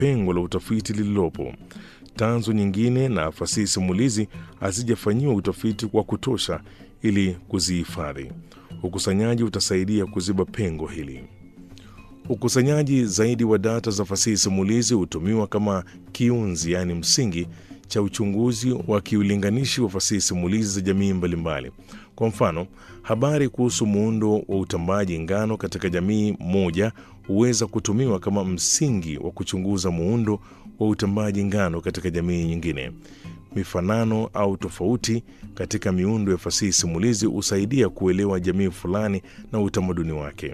pengo la utafiti lililopo. Tanzu nyingine na fasihi simulizi hazijafanyiwa utafiti wa kutosha ili kuzihifadhi. Ukusanyaji utasaidia kuziba pengo hili. Ukusanyaji zaidi wa data za fasihi simulizi hutumiwa kama kiunzi, yaani msingi cha uchunguzi wa kiulinganishi wa fasihi simulizi za jamii mbalimbali. Kwa mfano, habari kuhusu muundo wa utambaji ngano katika jamii moja huweza kutumiwa kama msingi wa kuchunguza muundo wa utambaji ngano katika jamii nyingine. Mifanano au tofauti katika miundo ya fasihi simulizi husaidia kuelewa jamii fulani na utamaduni wake.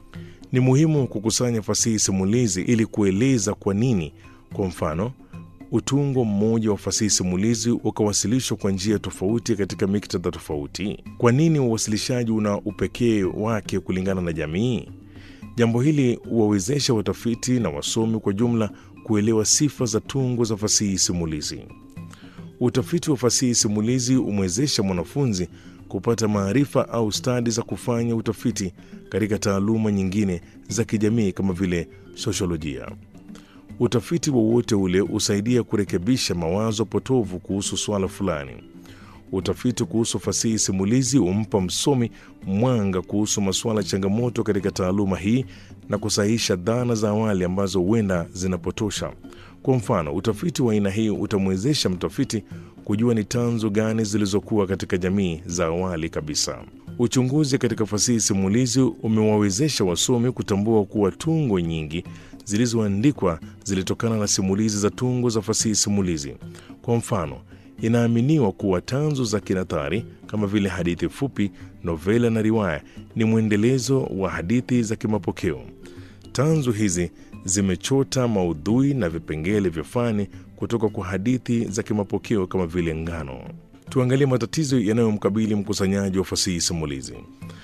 Ni muhimu kukusanya fasihi simulizi ili kueleza kwa nini, kwa mfano, utungo mmoja wa fasihi simulizi ukawasilishwa kwa njia tofauti katika miktadha tofauti. Kwa nini uwasilishaji una upekee wake kulingana na jamii? Jambo hili huwawezesha watafiti na wasomi kwa jumla kuelewa sifa za tungo za fasihi simulizi. Utafiti wa fasihi simulizi humwezesha mwanafunzi kupata maarifa au stadi za kufanya utafiti katika taaluma nyingine za kijamii kama vile sosiolojia. Utafiti wowote ule husaidia kurekebisha mawazo potovu kuhusu swala fulani. Utafiti kuhusu fasihi simulizi humpa msomi mwanga kuhusu masuala changamoto katika taaluma hii na kusahihisha dhana za awali ambazo huenda zinapotosha. Kwa mfano, utafiti wa aina hii utamwezesha mtafiti kujua ni tanzu gani zilizokuwa katika jamii za awali kabisa. Uchunguzi katika fasihi simulizi umewawezesha wasomi kutambua kuwa tungo nyingi zilizoandikwa zilitokana na simulizi za tungo za fasihi simulizi. Kwa mfano, inaaminiwa kuwa tanzu za kinathari kama vile hadithi fupi, novela na riwaya ni mwendelezo wa hadithi za kimapokeo. Tanzu hizi zimechota maudhui na vipengele vya fani kutoka kwa hadithi za kimapokeo kama vile ngano. Tuangalie matatizo yanayomkabili mkusanyaji wa fasihi simulizi.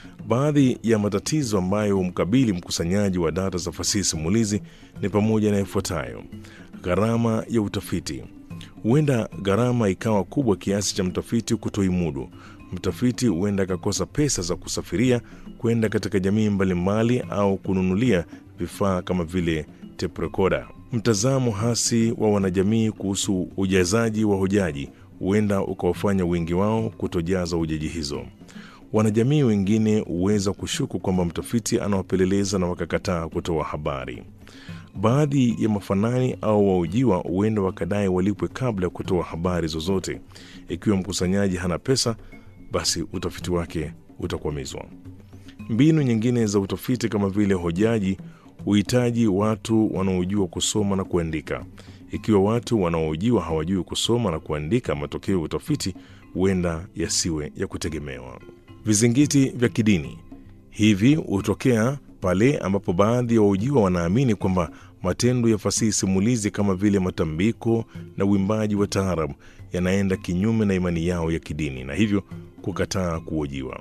Baadhi ya matatizo ambayo humkabili mkusanyaji wa data za fasihi simulizi ni pamoja na ifuatayo: gharama ya utafiti. Huenda gharama ikawa kubwa kiasi cha mtafiti kutoimudu. Mtafiti huenda akakosa pesa za kusafiria kwenda katika jamii mbalimbali au kununulia vifaa kama vile tape recorder. Mtazamo hasi wa wanajamii kuhusu ujazaji wa hojaji huenda ukawafanya wengi wao kutojaza hojaji hizo. Wanajamii wengine huweza kushuku kwamba mtafiti anawapeleleza na wakakataa kutoa habari. Baadhi ya mafanani au waujiwa huenda wakadai walipwe kabla ya kutoa habari zozote. Ikiwa mkusanyaji hana pesa, basi utafiti wake utakwamizwa. Mbinu nyingine za utafiti kama vile hojaji huhitaji watu wanaojua kusoma na kuandika. Ikiwa watu wanaohojiwa hawajui kusoma na kuandika, matokeo ya utafiti huenda yasiwe ya kutegemewa. Vizingiti vya kidini hivi hutokea pale ambapo baadhi ya wahojiwa wanaamini kwamba matendo ya fasihi simulizi kama vile matambiko na uimbaji wa taarabu yanaenda kinyume na imani yao ya kidini na hivyo kukataa kuhojiwa.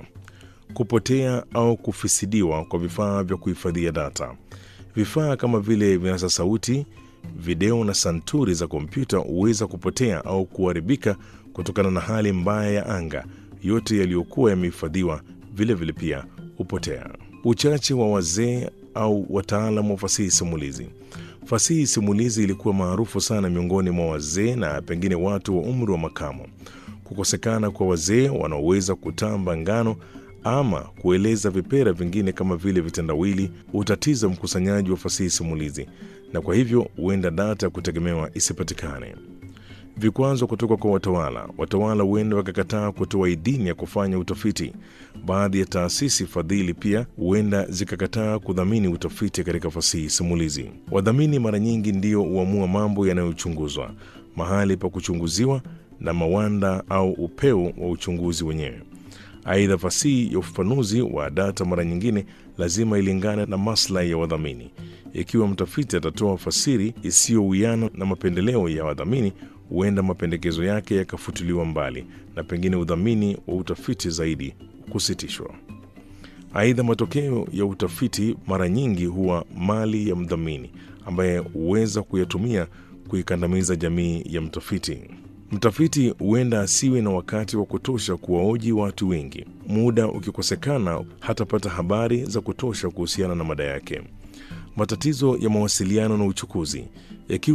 Kupotea au kufisidiwa kwa vifaa vya kuhifadhia data. Vifaa kama vile vinasa sauti, video na santuri za kompyuta huweza kupotea au kuharibika kutokana na hali mbaya ya anga. Yote yaliyokuwa yamehifadhiwa vilevile pia hupotea. Uchache wa wazee au wataalamu wa fasihi simulizi. Fasihi simulizi ilikuwa maarufu sana miongoni mwa wazee na pengine watu wa umri wa makamo. Kukosekana kwa wazee wanaoweza kutamba ngano ama kueleza vipera vingine kama vile vitendawili hutatiza mkusanyaji wa fasihi simulizi, na kwa hivyo huenda data ya kutegemewa isipatikane. Vikwazo kutoka kwa watawala. Watawala huenda wakakataa kutoa idhini ya kufanya utafiti. Baadhi ya taasisi fadhili pia huenda zikakataa kudhamini utafiti katika fasihi simulizi. Wadhamini mara nyingi ndio huamua mambo yanayochunguzwa, mahali pa kuchunguziwa na mawanda au upeo wa uchunguzi wenyewe. Aidha, fasihi ya ufafanuzi wa data mara nyingine lazima ilingane na maslahi ya wadhamini. Ikiwa mtafiti atatoa fasiri isiyowiana na mapendeleo ya wadhamini, huenda mapendekezo yake yakafutiliwa mbali na pengine udhamini wa utafiti zaidi kusitishwa. Aidha, matokeo ya utafiti mara nyingi huwa mali ya mdhamini ambaye huweza kuyatumia kuikandamiza jamii ya mtafiti. Mtafiti huenda asiwe na wakati wa kutosha kuwaoji watu wengi. Muda ukikosekana, hatapata habari za kutosha kuhusiana na mada yake. Matatizo ya mawasiliano na uchukuzi yakiwa